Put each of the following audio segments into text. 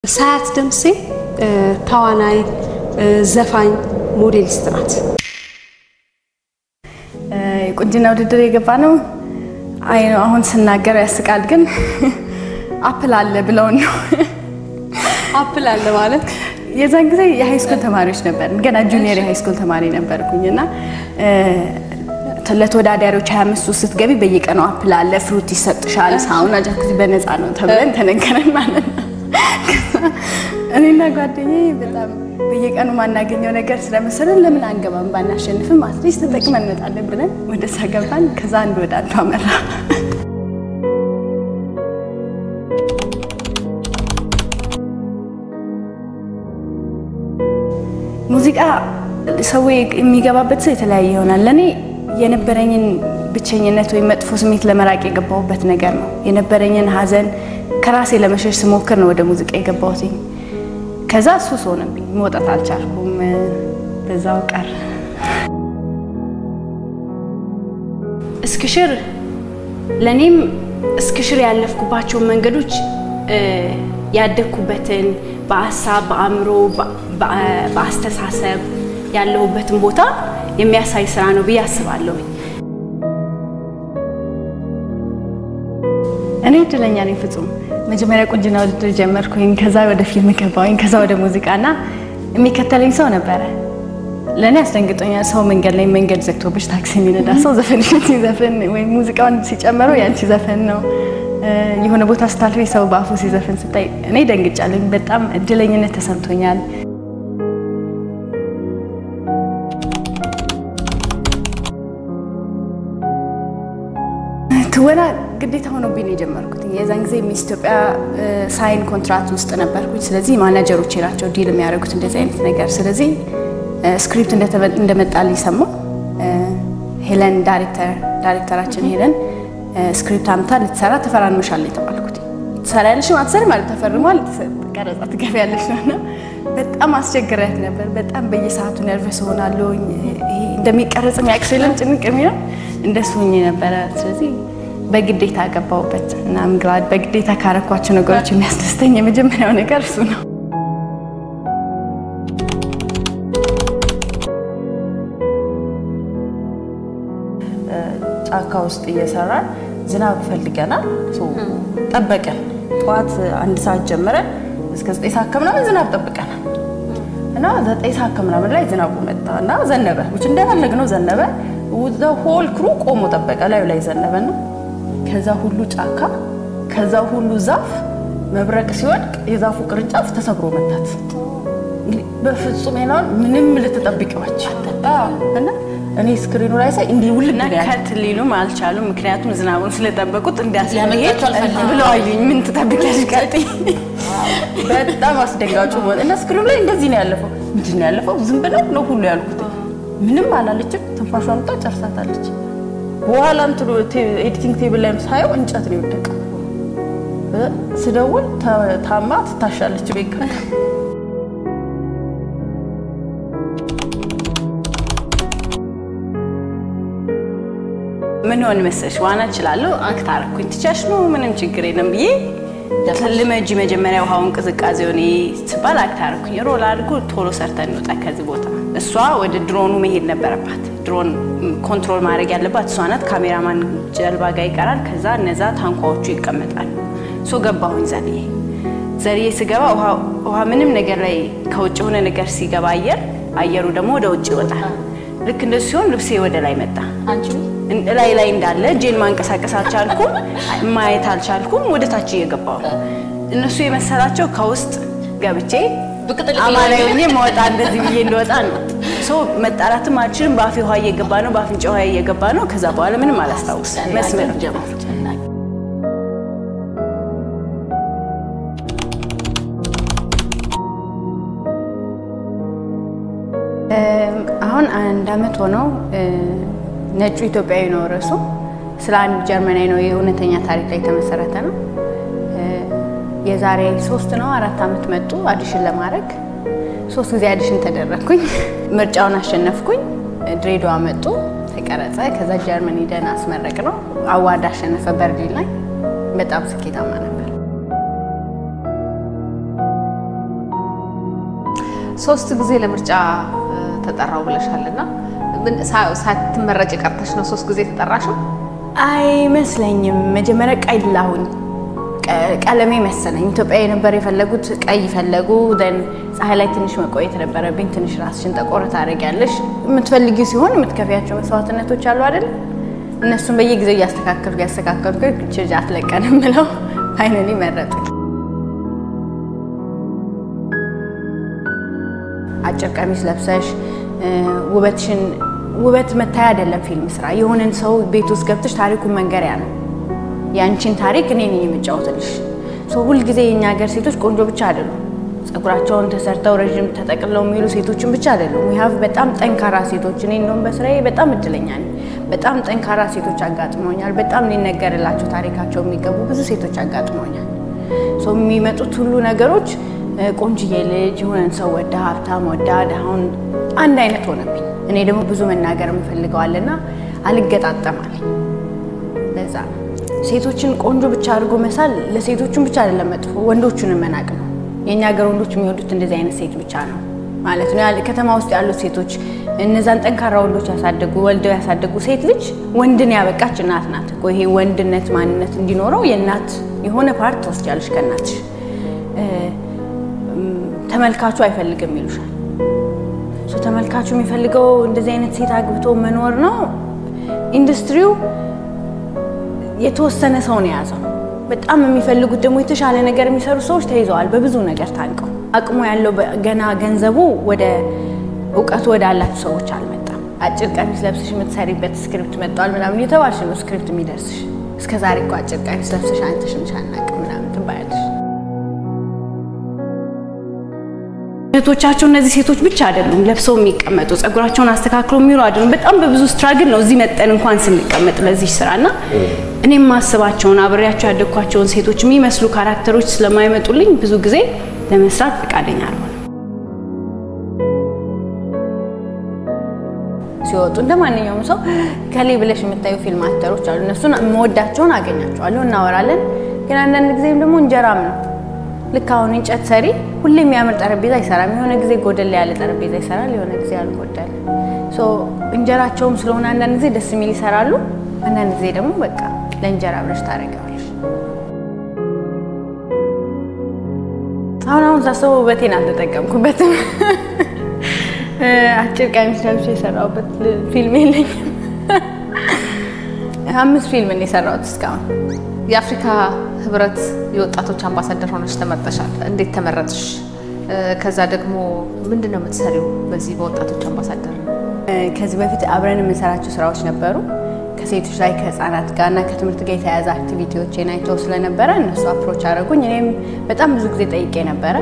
ሳያት ደምሴ ተዋናይ፣ ዘፋኝ፣ ሞዴሊስት ናት። የቁንጅና ውድድር የገባ ነው። አይ ነው አሁን ስናገር ያስቃል፣ ግን አፕል አለ ብለውን ነው። አፕል አለ ማለት የዛን ጊዜ የሃይስኩል ተማሪዎች ነበር፣ ገና ጁኒየር የሃይስኩል ተማሪ ነበርኩኝ እና ለተወዳዳሪዎች 25 ውስጥ ስትገቢ በየቀኑ አፕል አለ፣ ፍሩት ይሰጥሻል፣ ሳውና ጃኩዚ በነፃ ነው ተብለን ተነገረን ማለት ነው። እኔና ጓደኛዬ በጣም በየቀኑ ማናገኘው ነገር ስለመሰለን ለምን አንገባም ባናሸንፍም አትሊስት ተጠቅመን እንመጣለን ብለን ወደዛ ገባን። ከዛ አንድ ወደ አንዱ አመራ። ሙዚቃ ሰው የሚገባበት ሰው የተለያየ ይሆናል። ለእኔ የነበረኝን ብቸኝነት ወይም መጥፎ ስሜት ለመራቅ የገባሁበት ነገር ነው። የነበረኝን ሐዘን ከራሴ ለመሸሽ ስሞክር ነው ወደ ሙዚቃ የገባሁት። ከዛ ሱስ ሆነብኝ፣ መውጣት አልቻልኩም። በዛው ቀር እስክሽር ለእኔም እስክሽር ያለፍኩባቸውን መንገዶች ያደግኩበትን በሀሳብ በአእምሮ በአስተሳሰብ ያለሁበትን ቦታ የሚያሳይ ስራ ነው ብዬ አስባለሁ። እኔ እድለኛ ነኝ ፍጹም። መጀመሪያ ቁንጅና ውድድር ጀመርኩኝ፣ ከዛ ወደ ፊልም ገባሁኝ፣ ከዛ ወደ ሙዚቃና የሚከተለኝ ሰው ነበረ። ለእኔ አስደንግጦኛል። ሰው መንገድ ላይ መንገድ ዘግቶብሽ ታክሲ የሚነዳ ሰው ዘፈንሽን ሲዘፍን ወይም ሙዚቃውን ሲጨምረው ያንቺ ዘፈን ነው። የሆነ ቦታ ስታልፊ ሰው በአፉ ሲዘፍን ስታይ እኔ ደንግጫለኝ። በጣም እድለኝነት ተሰምቶኛል። ትወና ግዴታ ሆኖብኝ ነው የጀመርኩት። የዛን ጊዜ ሚስ ኢትዮጵያ ሳይን ኮንትራክት ውስጥ ነበርኩኝ። ስለዚህ ማናጀሮቼ ናቸው ዲል የሚያደርጉት እንደዚህ አይነት ነገር። ስለዚህ ስክሪፕት እንደመጣልኝ ሰማሁ። ሄለን ዳይሬክተር ዳይሬክተራችን ሄለን ስክሪፕት አምታ ልትሰራ ተፈራርመሻል የተባልኩት። ትሰሪያለሽ አትሰሪም ማለት ተፈርሟል፣ ቀረጻ ትገቢያለሽ ነው። በጣም አስቸግሪያት ነበር። በጣም በየሰዓቱ ነርቨስ ሆናለሁ። እንደሚቀረጽ የሚያውቅ ሰው የለም ጭንቅ የሚለው እንደሱ ሆኜ ነበረ። ስለዚህ በግዴታ ገባሁበት እና ምግላድ በግዴታ ካረኳቸው ነገሮች የሚያስደስተኝ የመጀመሪያው ነገር እሱ ነው። ጫካ ውስጥ እየሰራን ዝናብ ፈልገናል። ጠበቀን። ጠዋት አንድ ሰዓት ጀምረን እስከ ዘጠኝ ሰዓት ከምናምን ዝናብ ጠብቀናል እና ዘጠኝ ሰዓት ከምናምን ላይ ዝናቡ መጣ እና ዘነበ። ውጭ እንደፈለግነው ዘነበ። ሆል ክሩ ቆሞ ጠበቀ። ላዩ ላይ ዘነበ ነው። ከዛ ሁሉ ጫካ ከዛ ሁሉ ዛፍ መብረቅ ሲወድቅ የዛፉ ቅርንጫፍ ተሰብሮ መታት። በፍጹም ናውን ምንም ልትጠብቂዋቸው እና እኔ ስክሪኑ ላይ ሳይ እንዲህ ውል ከት ሊሉም አልቻሉም። ምክንያቱም ዝናቡን ስለጠበቁት እንዲያስለመሄድ ብለው አዩኝ። ምን ትጠብቂያለሽ? ቀጥይ። በጣም አስደንጋጩ ሆነ እና ስክሪኑ ላይ እንደዚህ ነው ያለፈው። ምንድን ነው ያለፈው? ዝም ብለው ነው ሁሉ ያልኩት። ምንም አላለችም። ትንፋሿን ወጣ ጨርሳታለች። በኋላ እንትኑ ኤዲቲንግ ቴብል ላይም ሳየው እንጨት ነው የወደቀው። ስደውል ታማ ትታሻለች ቤት ምን ሆን መሰለሽ፣ ዋና እችላለሁ፣ አክት አደረኩኝ። ትቻሽ ነው ምንም ችግር የለም ብዬ ልመጂ መጀመሪያ ውሃውን ቅዝቃዜ ሆኔ ስባል አክት አደረኩኝ። ሮል አድርጎ ቶሎ ሰርተን እንውጣ ከዚህ ቦታ። እሷ ወደ ድሮኑ መሄድ ነበረባት። ድሮን ኮንትሮል ማድረግ ያለባት እሷ ናት። ካሜራማን ጀልባ ጋር ይቀራል። ከዛ እነዛ ታንኳዎቹ ይቀመጣሉ። ሶ ገባሁኝ ዘልዬ ዘልዬ ስገባ ውሃ ምንም ነገር ላይ ከውጭ የሆነ ነገር ሲገባ አየር አየሩ ደግሞ ወደ ውጭ ይወጣል። ልክ እንደሱ ሲሆን ልብሴ ወደ ላይ መጣ። ላይ ላይ እንዳለ እጄን ማንቀሳቀስ አልቻልኩም፣ ማየት አልቻልኩም። ወደ ታች እየገባው ነው። እነሱ የመሰላቸው ከውስጥ ገብቼ አማላይ ሆኜ መወጣ እንደዚህ ብዬ እንደወጣ ነው። ሰው መጣራትም አልችልም። በአፌ ውሃ እየገባ ነው፣ በአፍንጫ ውሃ እየገባ ነው። ከዛ በኋላ ምንም አላስታውስ መስመር ጀመሩ። አሁን አንድ አመት ሆነው ነጩ ኢትዮጵያዊ ነው ርዕሱ። ስለ አንድ ጀርመናዊ ነው። የእውነተኛ ታሪክ ላይ የተመሰረተ ነው። የዛሬ ሶስት ነው አራት አመት መጡ አዲሽን ለማድረግ ሶስት ጊዜ አዲሽን ተደረግኩኝ። ምርጫውን አሸነፍኩኝ። ድሬዳዋ መጡ፣ ተቀረጸ። ከዛ ጀርመን ሂደን አስመረቅ ነው። አዋርድ አሸነፈ በርሊን ላይ። በጣም ስኬታማ ነበር። ሶስት ጊዜ ለምርጫ እ፣ ተጠራው ብለሻል እና ምን ሳ- ሳትመረጭ ቀርተሽ ነው ሶስት ጊዜ ተጠራሽው? አይመስለኝም። መጀመሪያ ቀይ ላሁኝ ቀ- ቀለሜ መሰለኝ ኢትዮጵያ የነበር የፈለጉት ቀይ ፈለጉ። ደን ፀሐይ ላይ ትንሽ መቆየት ነበረብኝ። ትንሽ ራስሽን ጠቆር ታደርጊያለሽ። የምትፈልጊው ሲሆን የምትከፍያቸው መስዋዕትነቶች አሉ አይደል? እነሱን በየጊዜው እያስተካከልኩ እያስተካከልኩ ችርጅ አትለቀንም ብለው ፋይናሊ መረጡኝ። አጭር ቀሚስ ለብሰሽ እ፣ ውበትሽን ውበት መታያ አይደለም ፊልም ስራ የሆነን ሰው ቤት ውስጥ ገብተሽ ታሪኩን መንገሪያ ነው። ያንቺን ታሪክ እኔ ነኝ የምጫወትልሽ። ሰው ሁልጊዜ የእኛ ሀገር ሴቶች ቆንጆ ብቻ አይደሉም። ጸጉራቸውን ተሰርተው ረዥም ተጠቅልለው የሚሉ ሴቶችን ብቻ አይደሉም። ዊ ሀቭ በጣም ጠንካራ ሴቶች። እኔ እንደውም በስራዬ በጣም እድለኛ ነኝ። በጣም ጠንካራ ሴቶች አጋጥመውኛል። በጣም ሊነገርላቸው ታሪካቸው የሚገቡ ብዙ ሴቶች አጋጥመውኛል። ሰው የሚመጡት ሁሉ ነገሮች እ፣ ቆንጅዬ ልጅ የሆነን ሰው ወዳ ሀብታም ወዳ ድሃውን አንድ አይነት ሆነብኝ። እኔ ደግሞ ብዙ መናገር የምፈልገዋልና አልገጣጠማለኝ። ለዛ ነው ሴቶችን ቆንጆ ብቻ አድርጎ መሳል ለሴቶቹን ብቻ አይደለም መጥፎ፣ ወንዶቹንም መናቅ ነው። የእኛ ሀገር ወንዶች የሚወዱት እንደዚህ አይነት ሴት ብቻ ነው ማለት ነው። ያለ- ከተማ ውስጥ ያሉት ሴቶች እነዛን ጠንካራ ወንዶች ያሳደጉ ወልደው ያሳደጉ ሴት ልጅ ወንድን ያበቃች እናት ናት እኮ። ይሄ ወንድነት ማንነት እንዲኖረው የእናት የሆነ ፓርት ትወስጃለሽ ከእናትሽ። እ፣ እም፣ ተመልካቹ አይፈልግም ይሉሻል። ሶ ተመልካቹ የሚፈልገው እንደዚህ አይነት ሴት አግብቶ መኖር ነው። ኢንዱስትሪው የተወሰነ ሰው ነው የያዘው። በጣም የሚፈልጉት ደግሞ የተሻለ ነገር የሚሰሩ ሰዎች ተይዘዋል፣ በብዙ ነገር ታንቀው። አቅሙ ያለው በ- ገና ገንዘቡ ወደ እውቀቱ ወደ አላችሁ ሰዎች አልመጣም። አጭር ቀሚስ ለብሰሽ የምትሰሪበት ስክሪፕት መጥተዋል ምናምን እየተባልሽ ነው ስክሪፕት የሚደርስሽ። እስከ ዛሬ እኮ አጭር ቀሚስ ለብሰሽ አንተሽም አናውቅም ምናምን ትባያለሽ። እህቶቻቸው እነዚህ ሴቶች ብቻ አይደሉም ለብሰው የሚቀመጡ ጸጉራቸውን አስተካክለው የሚሉ አይደሉም። በጣም በብዙ ስትራግል ነው እዚህ መጠን እንኳን ስንቀመጥ በዚህ ስራ እና እኔም ማስባቸውን አብሬያቸው ያደግኳቸውን ሴቶች የሚመስሉ ካራክተሮች ስለማይመጡልኝ ብዙ ጊዜ ለመስራት ፈቃደኛ አልሆንም። ሲወጡ እንደ ማንኛውም ሰው ከሌ ብለሽ የምታዩ ፊልም አክተሮች አሉ። እነሱን የምወዳቸውን አገኛቸዋለሁ፣ እናወራለን። ግን አንዳንድ ጊዜም ደግሞ እንጀራም ነው። ልክ አሁን እንጨት ሰሪ ሁሌ የሚያምር ጠረጴዛ አይሰራም። የሆነ ጊዜ ጎደል ያለ ጠረጴዛ ይሰራል፣ የሆነ ጊዜ ያልጎደለ። ሶ እንጀራቸውም ስለሆነ አንዳንድ ጊዜ ደስ የሚል ይሰራሉ፣ አንዳንድ ጊዜ ደግሞ በቃ ለእንጀራ ብለሽ ታደርጊዋለሽ። አሁን አሁን ሳስበው ውበቴን አልተጠቀምኩበትም። አጭር ቀሚስ ለብሼ የሰራሁበት ፊልም የለኝም። አምስት ፊልም ነው የሰራሁት እስካሁን። የአፍሪካ ህብረት የወጣቶች አምባሳደር ሆነች ተመርጠሻል። እንዴት ተመረጥሽ? እ፣ ከዛ ደግሞ ምንድን ነው የምትሰሪው በዚህ በወጣቶች አምባሳደር? ከዚህ በፊት አብረን የምንሰራቸው ስራዎች ነበሩ ከሴቶች ላይ ከህፃናት ጋር እና ከትምህርት ጋር የተያያዘ አክቲቪቲዎችን አይተው ስለነበረ እነሱ አፕሮች አደረጉኝ። እኔም በጣም ብዙ ጊዜ ጠይቄ ነበረ።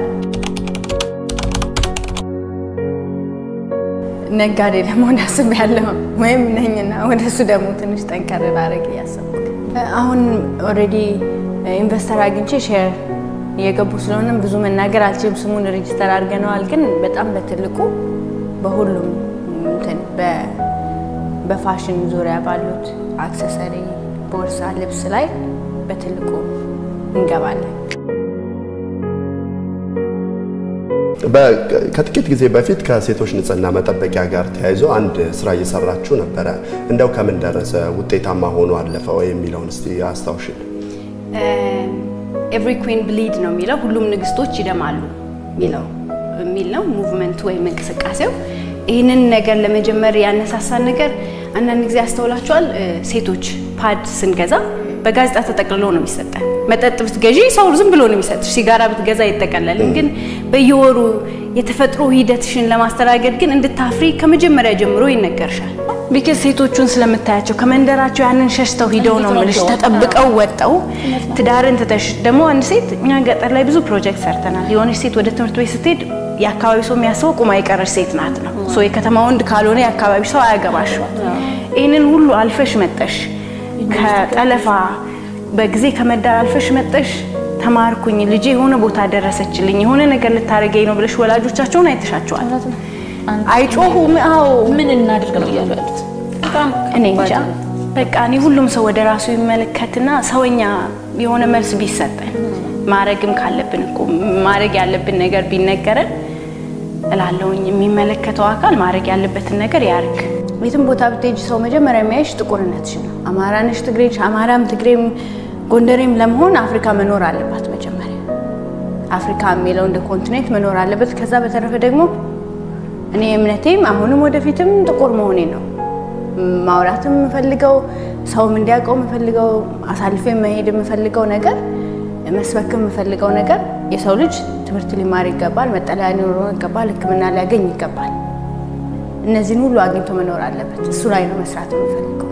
ነጋዴ ለመሆን አስቤያለሁ ወይም ነኝና ወደሱ ደግሞ ትንሽ ጠንከር ላደርግ እያሰብኩ አሁን ኦልሬዲ ኢንቨስተር አግኝቼ ሼር እየገቡ ስለሆነም ብዙ መናገር አልችልም። ስሙን ሬጅስተር አድርገነዋል። ግን በጣም በትልቁ በሁሉም እንትን በ- በፋሽን ዙሪያ ባሉት አክሰሰሪ፣ ቦርሳ፣ ልብስ ላይ በትልቁ እንገባለን። በ- ከጥቂት ጊዜ በፊት ከሴቶች ንጽህና መጠበቂያ ጋር ተያይዞ አንድ ስራ እየሰራችሁ ነበረ። እንደው ከምን ደረሰ? ውጤታማ ሆኖ አለፈ ወይ የሚለውን እስቲ አስታውሽን። ኤቭሪ ኩዊን ብሊድ ነው የሚለው ሁሉም ንግስቶች ይደማሉ የሚለው የሚል ነው ሙቭመንቱ ወይም እንቅስቃሴው። ይህንን ነገር ለመጀመር ያነሳሳን ነገር አንዳንድ ጊዜ ያስተውላችኋል። እ፣ ሴቶች ፓድ ስንገዛ በጋዜጣ ተጠቅልሎ ነው የሚሰጠን። መጠጥ ብትገዢ ሰው ዝም ብሎ ነው የሚሰጥሽ። ሲጋራ ብትገዛ አይጠቀለልም። ግን በየወሩ የተፈጥሮ ሂደትሽን ለማስተናገድ ግን እንድታፍሪ ከመጀመሪያ ጀምሮ ይነገርሻል። ቢከዝ ሴቶቹን ስለምታያቸው ከመንደራቸው ያንን ሸሽተው ሂደው ነው የምልሽ ተጠብቀው ወጠው ትዳርን ትተሽ ደግሞ አንድ ሴት እኛ ገጠር ላይ ብዙ ፕሮጀክት ሰርተናል። የሆነች ሴት ወደ ትምህርት ቤት ስትሄድ የአካባቢ ሰው የሚያስበው ቁማ የቀረች ሴት ናት ነው። ሶ የከተማ ወንድ ካልሆነ የአካባቢ ሰው አያገባሽ። ይህንን ሁሉ አልፈሽ መጠሽ ከጠለፋ በጊዜ ከመዳር አልፈሽ መጠሽ ተማርኩኝ፣ ልጄ የሆነ ቦታ ደረሰችልኝ፣ የሆነ ነገር ልታደርገኝ ነው ብለሽ ወላጆቻቸውን አይተሻቸዋል። አይጮሁም። አዎ ምን እናድርግ ነው እያሉ ያሉት። እኔ እንጃ በቃ እኔ ሁሉም ሰው ወደ ራሱ ይመለከትና ሰውኛ የሆነ መልስ ቢሰጠን ማድረግም ካለብን እኮ ማድረግ ያለብን ነገር ቢነገረን እላለሁኝ። የሚመለከተው አካል ማድረግ ያለበትን ነገር ያርግ። የትም ቦታ ብትሄጂ ሰው መጀመሪያ የሚያይሽ ጥቁርነትሽ ነው። አማራ ነሽ፣ ትግሬ ነሽ፣ አማራም ትግሬም ጎንደሬም ለመሆን አፍሪካ መኖር አለባት መጀመሪያ አፍሪካ የሚለው እንደ ኮንቲኔንት መኖር አለበት። ከዛ በተረፈ ደግሞ እኔ እምነቴም አሁንም ወደፊትም ጥቁር መሆኔ ነው። ማውራትም የምፈልገው ሰውም እንዲያውቀው የምፈልገው አሳልፌ መሄድ የምፈልገው ነገር መስበክ የምፈልገው ነገር የሰው ልጅ ትምህርት ሊማር ይገባል፣ መጠለያ ሊኖረው ይገባል፣ ሕክምና ሊያገኝ ይገባል። እነዚህን ሁሉ አግኝቶ መኖር አለበት። እሱ ላይ ነው መስራት የምፈልገው።